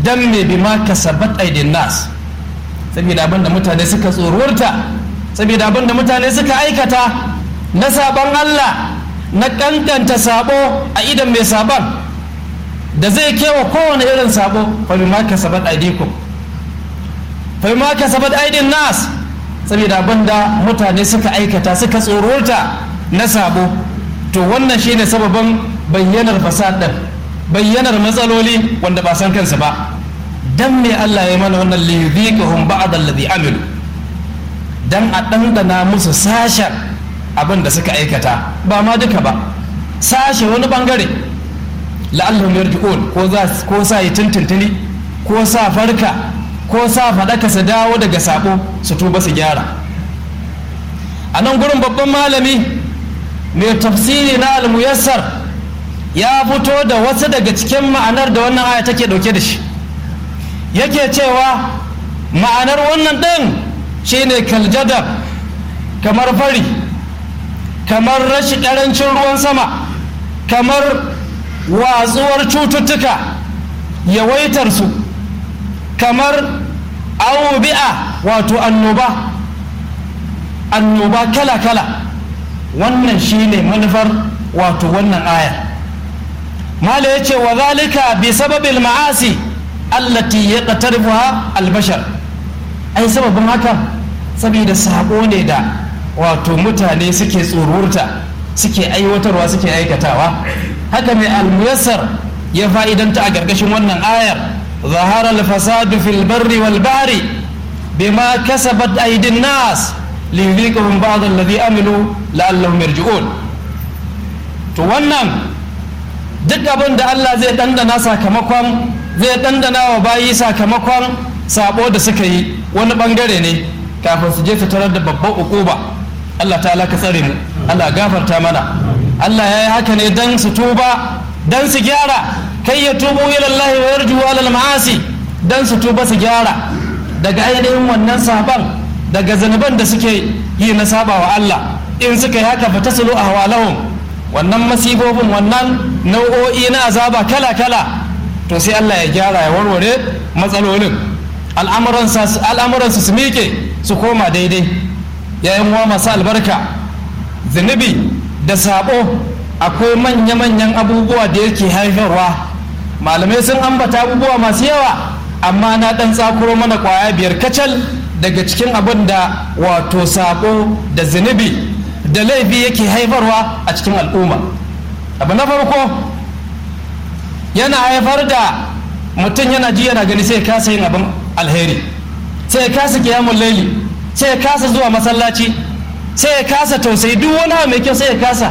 dan me bima kasabat aidin nas saboda abin da mutane suka tsorurta saboda abin da mutane suka aikata na saban Allah na kankanta sabo a idan mai saban da zai kewa kowane irin sabo fa bima kasabat aidikum fa bima kasabat aidin nas saboda abin da mutane suka aikata suka tsorurta na sabo to wannan shine sababin bayyanar fasad din bayyanar matsaloli wanda ba san kansu ba dan me Allah ya mana wannan liyudhiqahum ba'd alladhi amilu dan a dandana musu sashen abin da suka aikata ba ma duka ba sashe wani bangare la'allahum yarji'un ko za ko sa yi tuntuntuni ko sa farka ko sa faɗaka su dawo daga sabo su tuba su gyara a nan gurin babban malami mai tafsiri na al-muyassar ya fito da wasu daga cikin ma'anar da wannan aya take dauke da shi yake cewa ma'anar wannan ɗin shine kaljadab kamar fari kamar rashin ƙarancin ruwan sama kamar watsuwar cututtuka yawaitarsu kamar awubi'a wato annoba annoba kala-kala wannan shine manufar wato wannan aya mala ya ce wa zalika bi sababil ma'asi allati ya ƙatarfuwa albashar ai sababin haka saboda sabo ne da wato mutane suke tsururta suke aiwatarwa suke aikatawa haka mai almuyassar ya fa'idanta a gargashin wannan ayar zahara alfasadu fil barri wal bahri bima kasabat aydin nas liyudhiqahum ba'd alladhi amilu la'allahum yarji'un to wannan duk abin da Allah zai dandana sakamakon zai dandana wa bayi sakamakon sabo da suka yi wani bangare ne kafin su je su tarar da babban ukuba Allah ta ka tsare mu Allah gafarta mana Allah ya yi haka ne dan su tuba dan su gyara kai ya tubu ila Allah wa yarju ala ma'asi dan su tuba su gyara daga ainihin wannan saban daga zanuban da suke yi na saba wa Allah in suka yi haka fa tasulu ahwalahum wannan masibobin wannan nau'o'i na azaba kala kala to sai Allah ya gyara ya warware matsalolin al'amuransu su miƙe su koma daidai yayin wa masu albarka zunubi da sabo akwai manya-manyan abubuwa da yake haifarwa malamai sun ambata abubuwa masu yawa amma na ɗan tsakuro mana ƙwaya biyar kacal daga cikin abin da wato sabo da zunubi da laifi yake haifarwa a cikin al'umma abu na farko yana haifar da mutum yana ji yana gani sai kasa yin abin alheri sai ya kasa kiyamun laili sai ya kasa zuwa masallaci sai ya kasa tausayi duk wani abu mai kyau sai ya kasa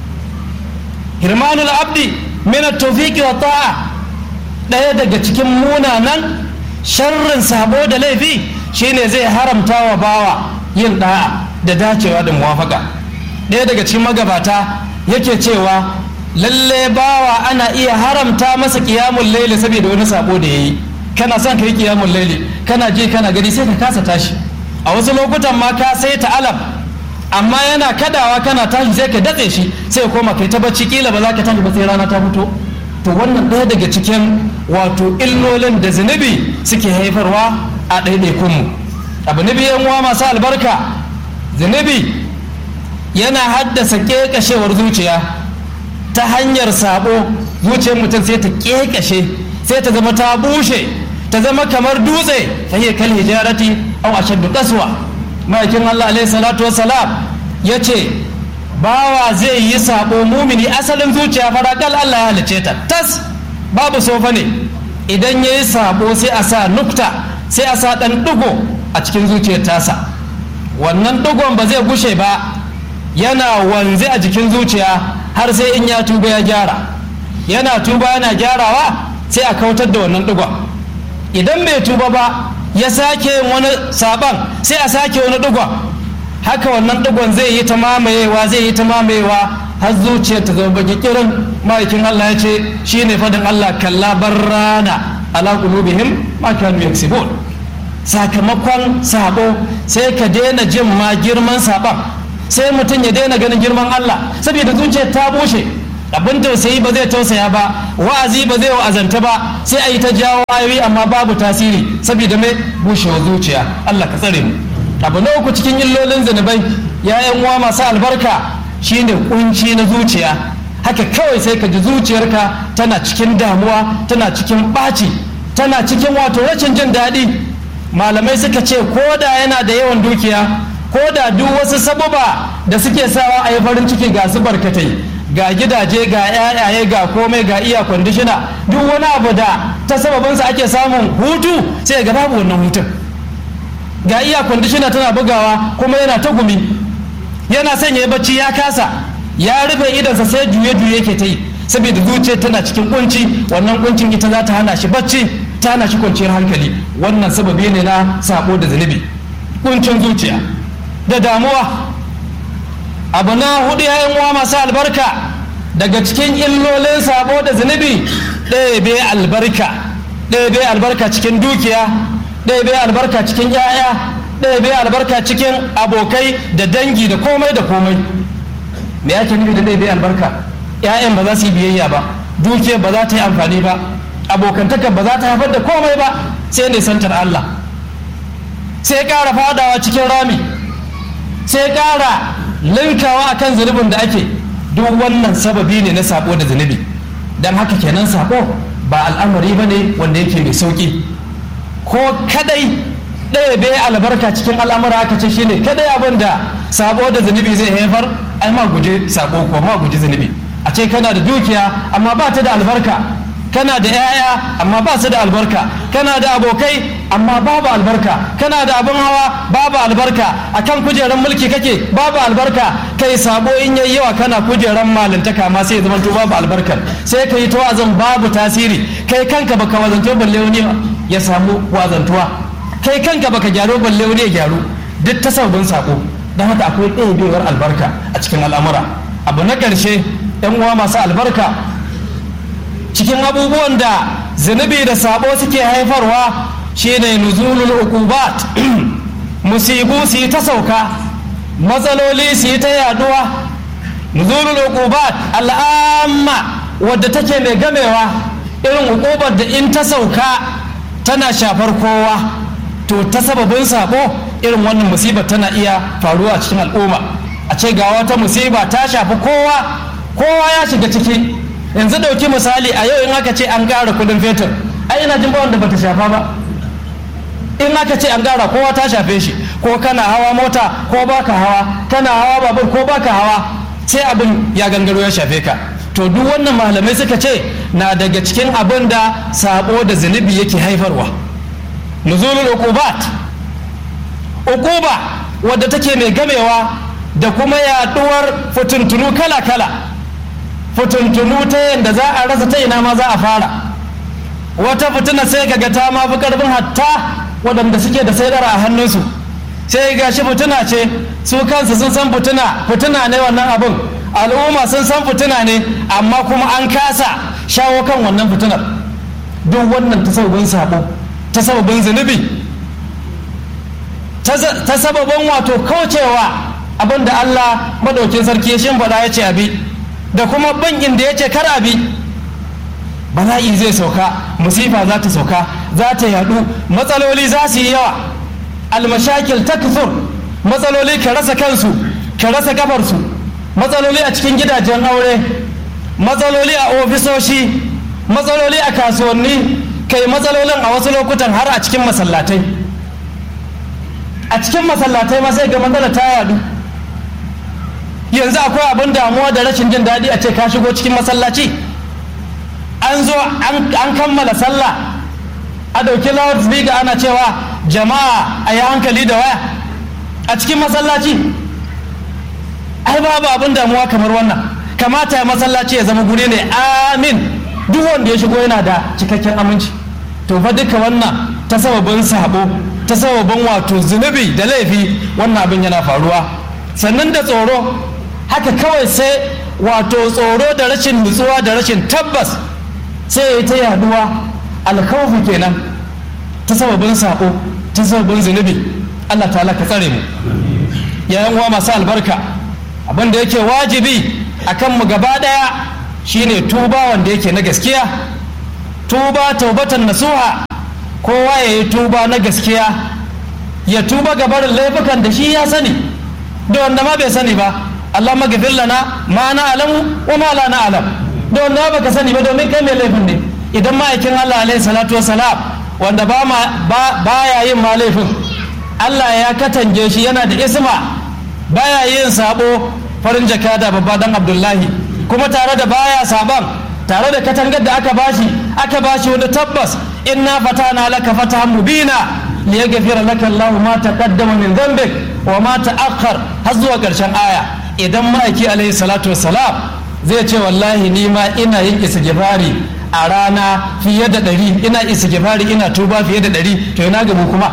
hirmanul abdi min tawfiqi wa ta'a daya daga cikin munanan sharrin sabo da laifi shine zai haramta wa bawa yin da'a da dacewa da muwafaka daya daga cikin magabata yake cewa lalle bawa ana iya haramta masa kiyamun laili saboda wani sabo da yayi kana son kai kiyamun laili kana je kana gani sai ka kasa tashi a wasu lokutan ma ka sai ta alam amma yana kadawa kana tashi sai ka datse shi sai ka koma kai ta bacci kila ba za ka tashi ba sai rana ta fito to wannan ɗaya daga cikin wato illolin da zunubi suke haifarwa a ɗaiɗaikunmu abu na biyan uwa masu albarka zunubi yana haddasa ƙeƙashewar zuciya ta hanyar sabo zuciyar mutum sai ta ƙeƙashe sai ta zama ta bushe ta zama kamar dutse ta yi kal hijarati aw ashaddu qaswa ma'aikin Allah alaihi salatu wassalam yace bawa zai yi sabo mumini asalin zuciya farakal Allah ya halice ta tas babu sofa ne idan yayi sabo sai a sa nukta sai a sa dan dugo a cikin zuciyar tasa wannan dugon ba zai gushe ba yana wanze a jikin zuciya har sai in ya tuba ya gyara yana tuba yana gyarawa sai a kautar da wannan dugon idan bai tuba ba ya sake wani saban sai a sake wani dugon haka wannan dugon zai yi ta mamayewa zai yi ta mamayewa har zuciyar ta zama baki kirin ma'aikin Allah ya ce shine fadin Allah kalla barrana ala qulubihim ma kanu yaksibun sakamakon sabo sai ka daina jin ma girman saban sai mutum ya daina ganin girman Allah saboda zuciyar ta bushe abin tausayi ba zai tausaya ba wa'azi ba zai wa'azanta ba sai a yi ta jawo ayoyi amma babu tasiri saboda mai bushewar zuciya Allah ka tsare mu abu na uku cikin illolin zunubai ya'yan uwa masu albarka shine kunci na zuciya haka kawai sai ka ji zuciyarka tana cikin damuwa tana cikin ɓaci tana cikin wato rashin jin daɗi malamai suka ce ko da yana da yawan dukiya ko da duk wasu sababa da suke sawa a yi farin ciki ga su barkatai ga gidaje ga yayaye ga komai ga iya kwandishina duk wani abu da ta sababinsa ake samun hutu sai ga babu wannan hutun ga iya kwandishina tana bugawa kuma yana ta gumi yana son ya bacci ya kasa ya rufe idansa sai juye-juye ke ta yi saboda zuciya tana cikin kunci wannan kuncin ita za ta hana shi bacci ta hana shi kwanciyar hankali wannan sababi ne na sabo da zunubi kuncin zuciya da damuwa abu na hudu yayin uwa masu albarka daga cikin illolin sabo da zunubi ɗebe albarka ɗebe albarka cikin dukiya ɗebe albarka cikin 'ya'ya ɗebe albarka cikin abokai da dangi da komai da komai me ake nufi da ɗebe albarka 'ya'yan ba za su yi biyayya ba dukiyar ba za ta yi amfani ba abokantakar ba za ta haifar da komai ba sai ne santar Allah sai ƙara fadawa cikin rami sai ƙara linkawa akan zunubin da ake duk wannan sababi ne na sabo da zunubi don haka kenan sabo ba al'amari ba ne wanda yake mai sauƙi ko kadai ɗaya bai albarka cikin al'amura aka ce shine kadai abin da sabo da zunubi zai haifar ai ma guje sabo ko ma guje zunubi a ce kana da dukiya amma ba ta da albarka kana da 'ya'ya amma ba su da albarka kana da abokai amma babu albarka kana da abin hawa babu albarka akan kujeran mulki kake babu albarka kai sabo in yayi yawa kana kujeran malintaka ma sai zama to babu albarkar sai ka yi tawazan babu tasiri kai kanka baka wazanto balle wani ya samu wazantuwa kai kanka baka gyaro balle wani ya gyaru duk ta sabbin sako don haka akwai ɗaya albarka a cikin al'amura abu na ƙarshe 'yan uwa masu albarka cikin abubuwan da zunubi da sabo suke haifarwa shine nuzulul uqubat musibu su yi ta sauka matsaloli su yi ta yaduwa nuzulul uqubat al'amma wadda take mai gamewa irin uqubar da in ta sauka tana shafar kowa to ta sababin sabo irin wannan musibar tana iya faruwa a cikin al'umma a ce ga wata musiba ta shafi kowa kowa ya shiga ciki yanzu ɗauki misali a yau in aka ce an ƙara kudin fetur ai ina jin ba wanda bata shafa ba in aka ce an ƙara kowa ta shafe shi ko kana hawa mota ko baka hawa kana hawa babur ko baka hawa sai abin ya gangaro ya shafe ka to duk wannan malamai suka ce na daga cikin abin da sabo da zunubi yake haifarwa nuzulul uqubat uquba wadda take mai gamewa da kuma yaduwar fituntunu kala-kala fituntunu ta yadda za a rasa ta ina ma za a fara wata fitina sai kaga ta ma fi karfin hatta waɗanda suke da saidara a hannunsu sai ga shi fitina ce su kansu sun san fitina fitina ne wannan abin al'umma sun san fitina ne amma kuma an kasa shawo kan wannan fitinar duk wannan ta sababin sabo ta sababin zunubi ta sababin wato kaucewa abin da Allah madaukin sarki ya shimfiɗa ya ce abi da kuma bankin da ya ce kar abi bala'i zai sauka musifa za ta sauka za ta yadu matsaloli za su yi yawa almashakil takthur matsaloli ka rasa kansu ka rasa kafarsu matsaloli a cikin gidajen aure matsaloli a ofisoshi matsaloli a kasuwanni kai matsalolin a wasu lokutan har a cikin masallatai a cikin masallatai ma sai ga matsala ta yadu yanzu akwai abin damuwa da rashin jin daɗi a ce ka shigo cikin masallaci an zo an kammala sallah a ɗauki loudspeaker ana cewa jama'a a yi hankali da waya a cikin masallaci ai babu abin damuwa kamar wannan kamata ya masallaci ya zama guri ne amin duk wanda ya shigo yana da cikakken aminci to fa duka wannan ta sababin sabo ta sababin wato zunubi da laifi wannan abin yana faruwa sannan da tsoro haka kawai sai wato tsoro da rashin nutsuwa da rashin tabbas sai ya ta yaduwa alkawfi kenan ta sababin sabo ta sababin zunubi Allah ta'ala ka tsare mu yayan uwa masu albarka abin da yake wajibi akan mu gaba daya shine tuba wanda yake na gaskiya tuba taubatan nasuha kowa ya yi tuba na gaskiya ya tuba ga barin laifukan da shi ya sani da wanda ma bai sani ba Allah magafir lana ma na alamu wa ma la na alam da wanda ma baka sani ba domin kai mai laifin ne idan ma'aikin Allah alaihi salatu wassalam wanda ba ma baya yin ma laifin Allah ya katange shi yana da isma baya yin sabo farin jaka da babba dan Abdullahi kuma tare da baya saban tare da katangar da aka bashi aka bashi wani tabbas inna fatana laka fatahan mubina liyaghfira laka Allah ma taqaddama min dhanbik wa ma ta'akhkhar har zuwa karshen aya idan ma'aiki alaihi salatu wassalam zai ce wallahi ni ma ina yin istighfari a rana fiye da ɗari ina istighfari ina tuba fiye da ɗari to ina gabu kuma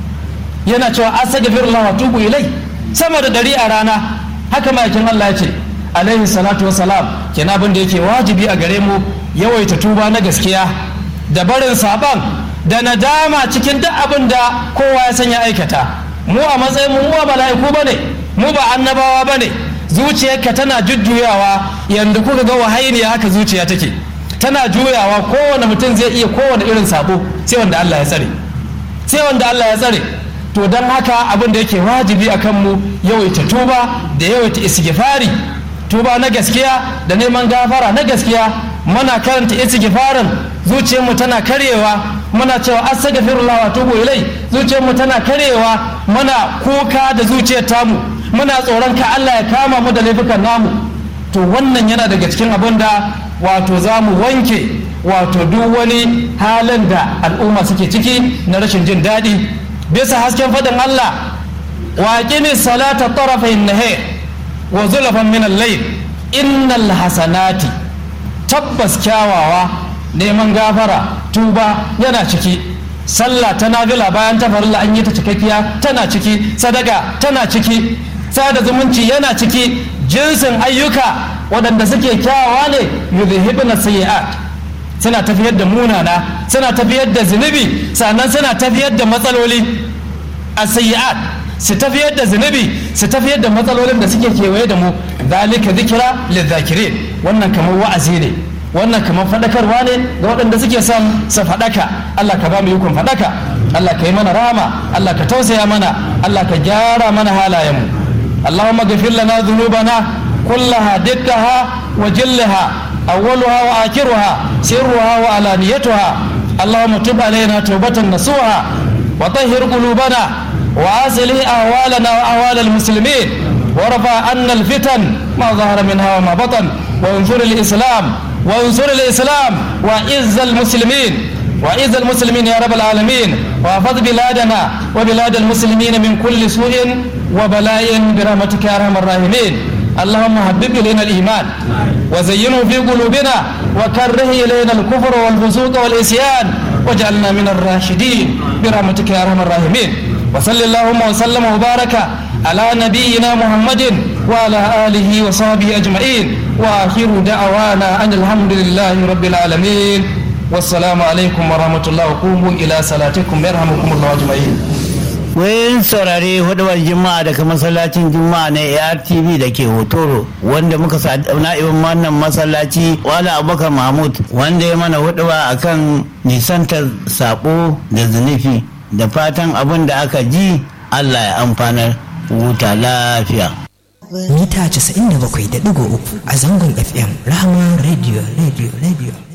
yana cewa astaghfirullah wa tubu ilai sama da ɗari a rana haka ma'aikin Allah ya ce alaihi salatu wassalam kenan abin da yake wajibi a gare mu yawaita tuba na gaskiya da barin saban da nadama cikin duk abin da kowa ya sanya aikata mu a matsayin mu ba mala'iku bane mu ba annabawa bane zuciyarka tana jujjuyawa yanda kuka ga wahainiya haka zuciya take tana juyawa kowane mutum zai iya kowane irin sabo sai wanda Allah ya tsare sai wanda Allah ya tsare to don haka abin da yake wajibi akan mu yawaita tuba da yawaita istighfari tuba na gaskiya da neman gafara na gaskiya muna karanta istighfarin zuciyarmu tana karyewa muna cewa astaghfirullah wa tubu ilai zuciyarmu tana karyewa muna kuka da zuciyar tamu muna tsoron ka Allah ya kama mu da laifukan namu to wannan yana daga cikin abin da wato za mu wanke wato duk wani halin da al'umma suke ciki na rashin jin daɗi bisa hasken faɗin Allah wa aqimi salata tarafayn nahar wa zulafan min al-layl innal hasanati tabbas kyawawa neman gafara tuba yana ciki sallah ta nafila bayan ta farilla an yi ta cikakkiya tana ciki sadaka tana ciki sada zumunci yana ciki jinsin ayyuka waɗanda suke kyawawa ne yuzhibna sayyi'at suna tafiyar da munana suna tafiyar da zunubi sannan suna tafiyar da matsaloli a sayyi'at su tafiyar da zunubi su tafiyar da matsalolin da suke kewaye da mu zalika zikira lizakirin wannan kamar wa'azi ne wannan kamar faɗakarwa ne ga waɗanda suke son su faɗaka Allah ka ba mu yukun faɗaka Allah ka yi mana rama Allah ka tausaya mana Allah ka gyara mana halayenmu Allahumma ghafir lana dhunubana kullaha dikkaha wa jillaha awwaluha wa akhiruha sirruha wa alaniyatuha Allahumma tub alaina tawbatan nasuha wa tahhir qulubana wa aslih ahwalana wa ahwal المسلمين ورفع عنا الفتن ما ظهر منها وما بطن وانصر الإسلام وانصر الإسلام وعز المسلمين وعز المسلمين يا رب العالمين واحفظ بلادنا وبلاد المسلمين من كل سوء وبلاء برحمتك يا ارحم الراحمين اللهم حبب الينا الايمان وزينه في قلوبنا وكره الينا الكفر والفسوق والعصيان واجعلنا من الراشدين برحمتك يا ارحم الراحمين وصل اللهم وسلم وبارك على نبينا محمد وعلى اله وصحبه اجمعين واخر دعوانا ان الحمد لله رب العالمين والسلام عليكم ورحمه الله وقوموا الى صلاتكم يرحمكم الله اجمعين wayan saurare hudubar juma'a daga masallacin juma'a na artv da ke hotoro wanda muka na'ibin wannan masallaci wala abubakar mahmud wanda ya mana huduba akan nisantar sabo da zunufi da fatan abin da aka ji allah ya amfanar huta lafiya mita 97.3 a zangon fm rahama radio radio radio